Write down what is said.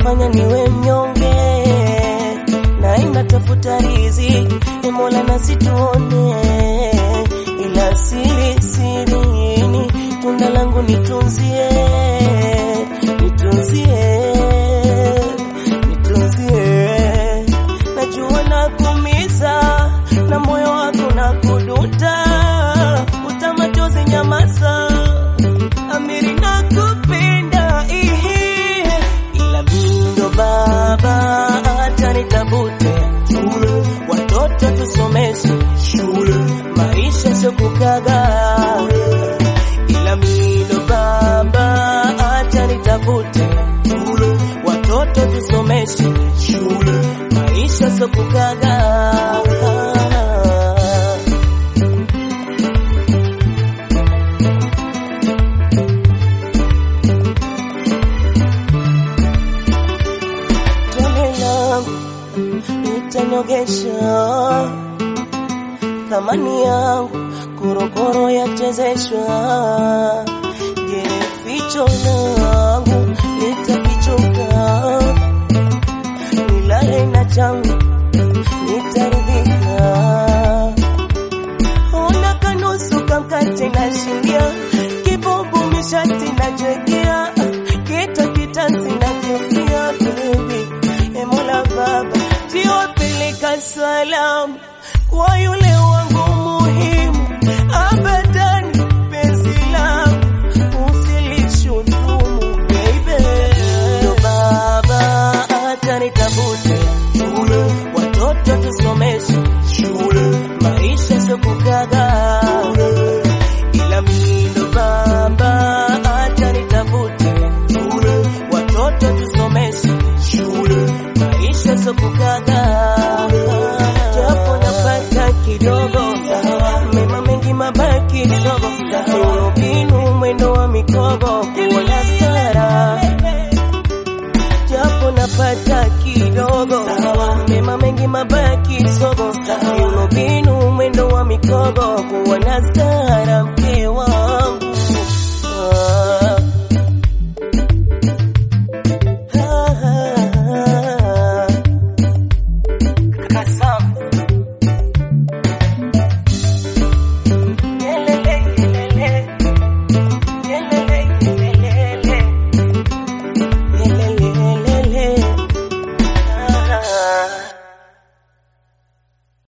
inafanya niwe mnyonge na inatafuta riziki e Mola nasituone ila siri sirini tunda langu nitunzie nitunzie nitunzie najua nakumiza na moyo wako na kuduta utamachozi nyamaza amiri nakupenda ihi ila mindo baba hata nitafute shule watoto tusomeshe shule maisha sio kukaga ila mindo baba hata nitafute shule watoto tusomeshe shule maisha sio kukaga tone langu litanyogesha thamani yangu korokoro yachezeshwa je ficho langu litafichuka nilale na changu nitaridhika ona kanusu kamkate na shindia kibubu mishati na jegea kita kitanzi na kefia baby emola baba tiwapeleka salamu kwa yule wangu muhimu abadani penzi langu usilishutumu baby ndo baba hata nitafute shule watoto tusomeshe shule maisha sio kukaga ila mimi ndo baba hata nitafute shule watoto tusomeshe shule maisha sio kukaga japo napata kidogo mema mengi mabaki kidogo miundombinu mwendo wa mikogo wala stara japo napata kidogo mema mengi mabaki sogo miundombinu mwendo wa mikogo kuwa na stara